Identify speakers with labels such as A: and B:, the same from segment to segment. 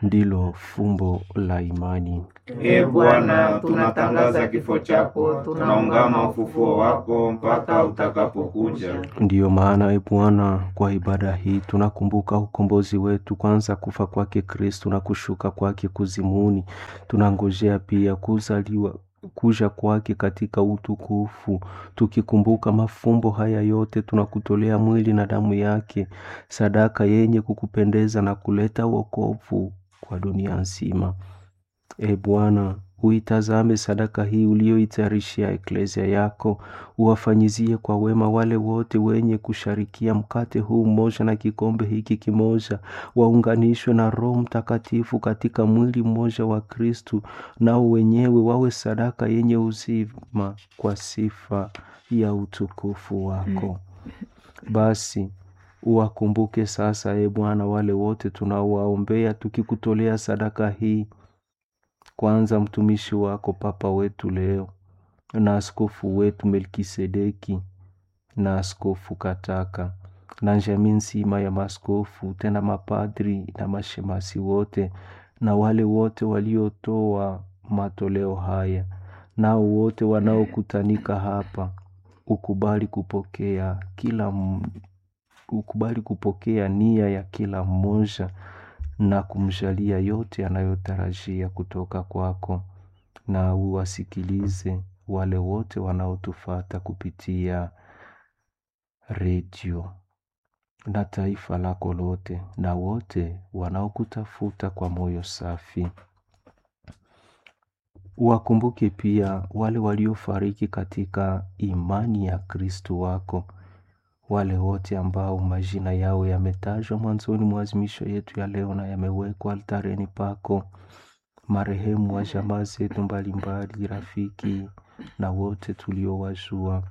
A: ndilo fumbo la imani.
B: Ee Bwana, tunatangaza kifo chako, tunaungama ufufuo wako mpaka utakapokuja.
A: Ndiyo maana e Bwana, kwa ibada hii tunakumbuka ukombozi wetu, kwanza kufa kwake Kristo na kushuka kwake kuzimuni. Tunangojea pia kuzaliwa kuja kwake katika utukufu. Tukikumbuka mafumbo haya yote, tunakutolea mwili na damu yake, sadaka yenye kukupendeza na kuleta wokovu kwa dunia nzima. E Bwana, uitazame sadaka hii uliyoitayarishia eklesia yako, uwafanyizie kwa wema wale wote wenye kusharikia mkate huu mmoja na kikombe hiki kimoja, waunganishwe na Roho Mtakatifu katika mwili mmoja wa Kristu, nao wenyewe wawe sadaka yenye uzima kwa sifa ya utukufu wako. Basi uwakumbuke sasa, e Bwana, wale wote tunaowaombea tukikutolea sadaka hii kwanza mtumishi wako Papa wetu leo na askofu wetu Melkisedeki na askofu Kataka na jamii nzima ya maskofu tena mapadri na mashemasi wote na wale wote waliotoa matoleo haya nao wote wanaokutanika hapa, ukubali kupokea kila m- ukubali kupokea nia ya kila mmoja na kumjalia yote anayotarajia kutoka kwako, na uwasikilize wale wote wanaotufata kupitia redio na taifa lako lote, na wote wanaokutafuta kwa moyo safi. Wakumbuke pia wale waliofariki katika imani ya Kristo wako, wale wote ambao majina yao yametajwa mwanzoni mwa azimisho yetu ya leo na yamewekwa altareni pako, marehemu wa jamaa zetu mbalimbali, rafiki na wote tuliowajua,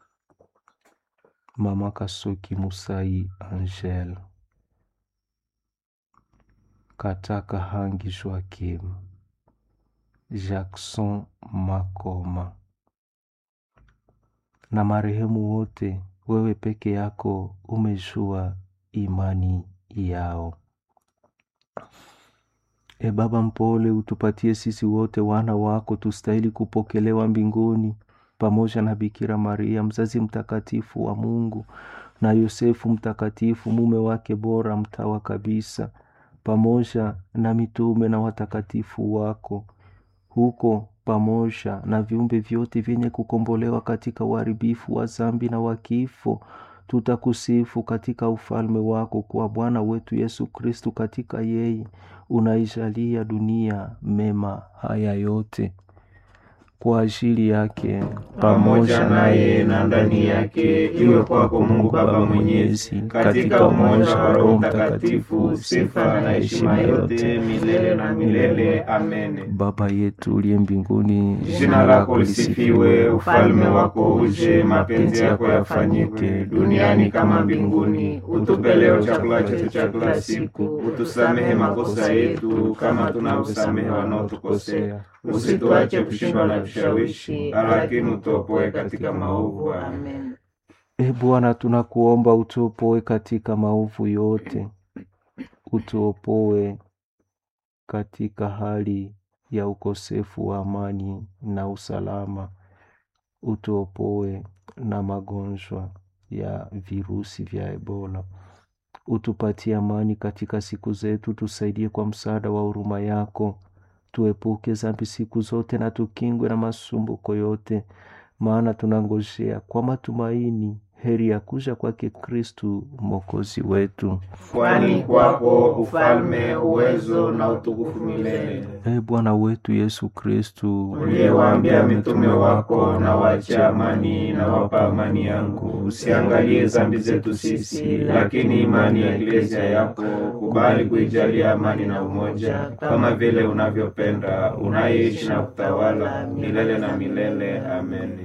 A: Mama Kasoki Musai Angel, Kataka Hangi Joakim, Jackson Makoma na marehemu wote, wewe peke yako umejua imani yao. E Baba mpole, utupatie sisi wote wana wako tustahili kupokelewa mbinguni pamoja na Bikira Maria mzazi mtakatifu wa Mungu na Yosefu mtakatifu mume wake bora mtawa kabisa, pamoja na mitume na watakatifu wako huko pamoja na viumbe vyote vyenye kukombolewa katika uharibifu wa zambi na wa kifo, tutakusifu katika ufalme wako kwa Bwana wetu Yesu Kristu. Katika yeye unaijalia dunia mema haya yote kwa ajili yake
B: pamoja naye na ndani yake, iwe kwako Mungu Baba Mwenyezi, katika umoja wa Roho Mtakatifu, sifa na heshima yote milele na milele. Amen.
A: Baba yetu uliye mbinguni,
B: Jina lako lisifiwe, ufalme wako uje, mapenzi yako yafanyike duniani kama mbinguni. Utupe leo chakula chetu cha kila siku, utusamehe makosa yetu kama tunavyosamehe wanaotukosea, usituache kushindwa na vishawishi, lakini utuopoe katika maovu. Amen.
A: E Bwana, tunakuomba utuopoe katika maovu yote, utuopoe katika hali ya ukosefu wa amani na usalama, utuopoe na magonjwa ya virusi vya Ebola, utupatie amani katika siku zetu, tusaidie kwa msaada wa huruma yako, tuepuke dhambi siku zote na tukingwe na masumbuko yote, maana tunangojea kwa matumaini heri ya kuja kwake Kristu mwokozi wetu.
B: Kwani kwako ufalme, uwezo na utukufu milele.
A: E Bwana wetu Yesu Kristu,
B: uliyewaambia mitume wako, na wache amani na wapa amani yangu, usiangalie dhambi zetu sisi, lakini imani ya Eklesia yako, kubali kuijalia amani na umoja, kama vile unavyopenda, unayeishi na kutawala milele na milele. Amen.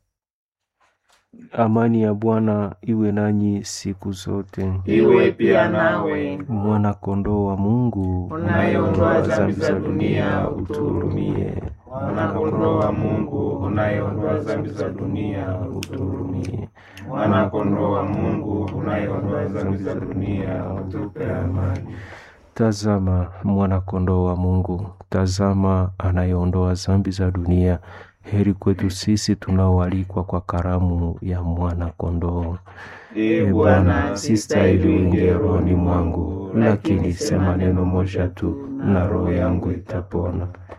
A: amani ya Bwana iwe nanyi siku zote.
B: Iwe pia nawe,
A: Mwana kondoo wa Mungu,
B: unayeondoa dhambi za dunia, utuhurumie. Mwana-kondoo wa Mungu, unayeondoa dhambi za dunia, utuhurumie. Mwana-kondoo wa Mungu, unayeondoa dhambi za dunia, utupe amani.
A: Tazama mwana-kondoo wa Mungu, tazama anayeondoa dhambi za dunia. Heri kwetu sisi tunaoalikwa kwa karamu ya mwana-kondoo.
B: Ee Bwana, sistahili uingie rohoni mwangu, lakini sema neno moja tu na roho yangu itapona.